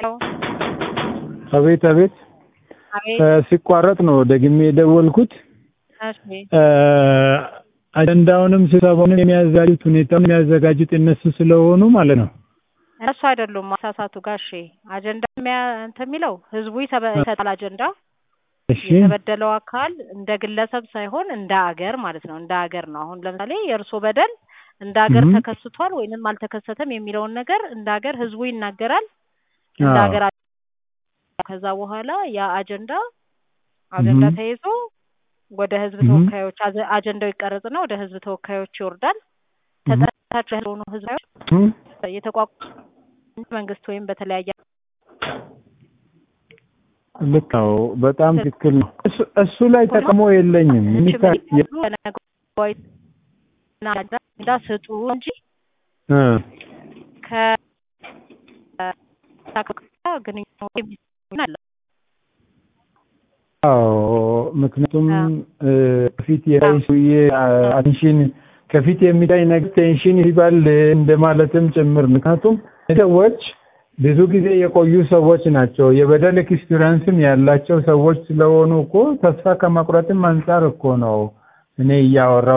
አቤት አቤት አቤት ሲቋረጥ ነው ደግሜ የደወልኩት። እሺ አጀንዳውንም ስብሰባውንም የሚያዘጋጁት ሁኔታውን የሚያዘጋጁት እነሱ ስለሆኑ ማለት ነው። እነሱ አይደሉም ማሳሳቱ ጋሼ አጀንዳ የሚያ- እንትን የሚለው ህዝቡ ይሰበ- ይሰጣል አጀንዳ እሺ የተበደለው አካል እንደ ግለሰብ ሳይሆን እንደ አገር ማለት ነው። እንደ አገር ነው። አሁን ለምሳሌ የእርሶ በደል እንደ አገር እም። ተከስቷል ወይንም አልተከሰተም የሚለውን ነገር እንደ አገር ህዝቡ ይናገራል። እንደ አዎ። አገር ከዛ በኋላ ያ አጀንዳ አጀንዳ እም። ተይዞ ወደ ህዝብ እም። ተወካዮች አጀ- አጀንዳው ይቀረጽና ወደ ህዝብ ተወካዮች ይወርዳል። እም። ተጠራጣሪ የሆኑ ህዝቦች እም። የተቋቋመ መንግስት ወይም በተለያየ ልክ ነው። በጣም ትክክል ነው። እሱ- እሱ ላይ ተቃውሞ የለኝም። የሚታ- የ- አጀንዳ ስጡ እንጂ እ ከ ግንኙነት የሚሆን አለ። አዎ ምክንያቱም አዎ። እ፣ ከፊት የታይ ሰውዬ አቴንሽን ከፊት የሚታይ ነገር ቴንሽን ይባል እንደማለትም ጭምር ምክንያቱም ሰዎች ብዙ ጊዜ የቆዩ ሰዎች ናቸው። የበደል ኤክስፒሪየንስም ያላቸው ሰዎች ስለሆኑ እኮ ተስፋ ከመቁረጥም አንጻር እኮ ነው እኔ እያወራሁ